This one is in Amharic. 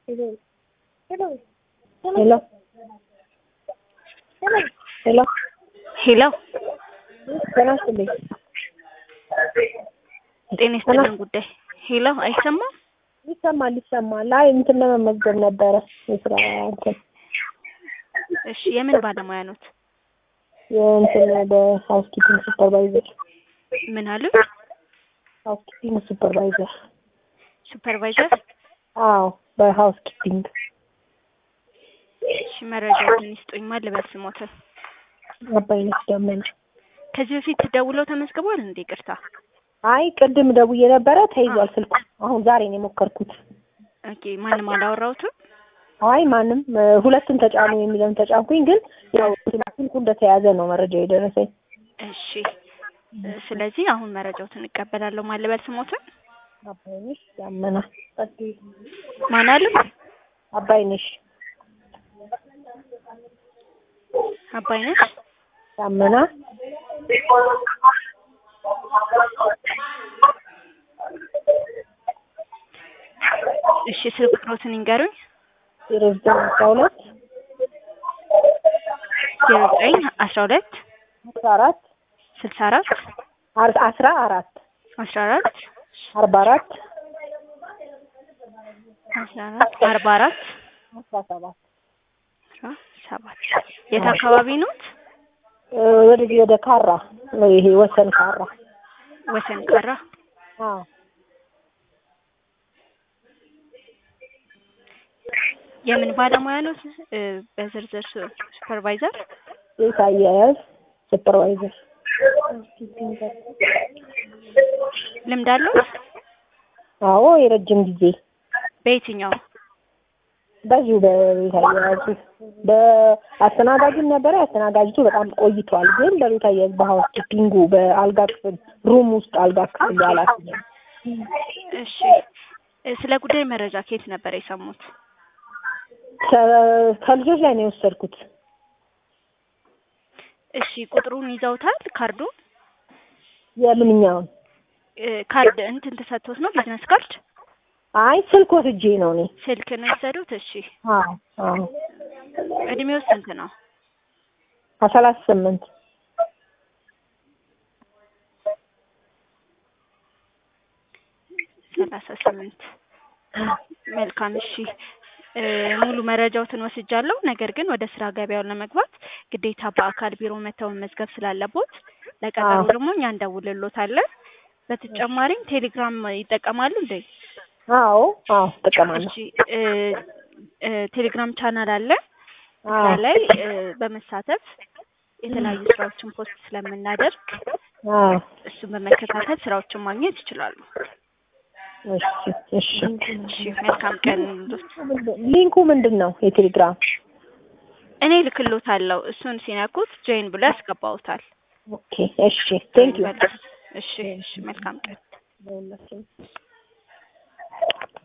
ሄሎ ሄሎ ሄሎ ጤና ይስጥልኝ። ጤና ይስጥልን ጉዳይ ሄሎ አይሰማም? ይሰማል ይሰማል። አይ እንትን ለመመዝገብ ነበረ የስራ እንትን እሺ የምን ባለሙያ ኖት? የእንትን በሀውስ ኪፒንግ ሱፐርቫይዘር ምን አሉ? ሀውስ ኪፒንግ ሱፐርቫይዘር። ሱፐርቫይዘር? አዎ በሀውስ ኪፒንግ እሺ መረጃውን ይስጡኝ። ማን ልበል ስሞትን? አባይነሽ ደመና። ከዚህ በፊት ደውለው ተመዝግቧል እንዴ? ይቅርታ። አይ ቅድም ደውዬ ነበረ ተይዟል ስልኩ። አሁን ዛሬ ነው የሞከርኩት። ኦኬ ማንም አላወራሁትም? አይ ማንም እ፣ ሁለቱን ተጫኑ የሚለውን ተጫንኩኝ፣ ግን ያው ስልኩ እንደተያዘ ነው መረጃ የደረሰኝ። እሺ እ፣ ስለዚህ አሁን መረጃዎትን እቀበላለሁ። ማን ልበል ስሞትን? አባይነሽ ደመና። ማን አሉ? አባይነሽ አባይነሽ ደመና እሺ ስልክ ቁጥሮትን ይንገሩኝ። ዜሮ ዘጠኝ አስራ ሁለት ዜሮ ዘጠኝ አስራ ሁለት አስራ አራት ስልሳ አራት አር- አስራ አራት አስራ አራት አርባ አራት አስራ አራት አርባ አራት አስራ ሰባት አስራ ሰባት የት አካባቢ ኖት? እ፣ ወደዚህ ወደ ካራ ነው ይሄ ወሰን ካራ። ወሰን ቀራ። አዎ የምን ባለሙያ ኖት? እ፣ በዝርዝር ሱ- ሱፐርቫይዘር ቤት አያያዝ ሱፐርቫይዘር። ልምድ አለዎት? አዎ የረጅም ጊዜ በየትኛው? በዚሁ በቤት አያያዙ በአስተናጋጅም ነበረ። አስተናጋጅቱ በጣም ቆይቷል፣ ግን በቤት አያያዝ በሀውስ ኪፒንጉ በአልጋ ክፍል ሩም ውስጥ አልጋ ክፍል ያላት እሺ እ፣ ስለ ጉዳይ መረጃ ከየት ነበር የሰሙት? ከልጆች ላይ ነው የወሰድኩት። እሺ ቁጥሩን ይዘውታል? ካርዱ የምንኛውን እ፣ ካርድ እንትን ተሰጥቶት ነው? ቢዝነስ ካርድ አይ ስልክ ወስጄ ነው እኔ። ስልክ ነው የወሰዱት? እሺ አዎ አዎ እድሜው ስንት ነው? ከሰላሳ ስምንት ሰላሳ ስምንት መልካም እሺ እ፣ ሙሉ መረጃዎትን ወስጃለሁ። ነገር ግን ወደ ስራ ገበያውን ለመግባት ግዴታ በአካል ቢሮ መተው መመዝገብ ስላለቦት ለቀጠሮ አዎ። ደግሞ እኛ እንደውልሎታለን። በተጨማሪም ቴሌግራም ይጠቀማሉ እንዴ? አዎ አዎ እጠቀማለሁ። እሺ እ፣ እ፣ ቴሌግራም ቻናል አለ። እዛ አዎ ላይ እ፣ በመሳተፍ የተለያዩ ስራዎችን ፖስት ስለምናደርግ አዎ እሱን በመከታተል ስራዎችን ማግኘት ይችላሉ። እሺ እሺ። እሺ መልካም ቀን ይሁንልዎት። ሊንኩ ምንድን ነው? የቴሌግራም እኔ ልክሎታለሁ። እሱን ሲነኩት ጆይን ብሎ ያስገባውታል። ኦኬ እሺ። ቴንክ ዩ እሺ እሺ መልካም ቀን።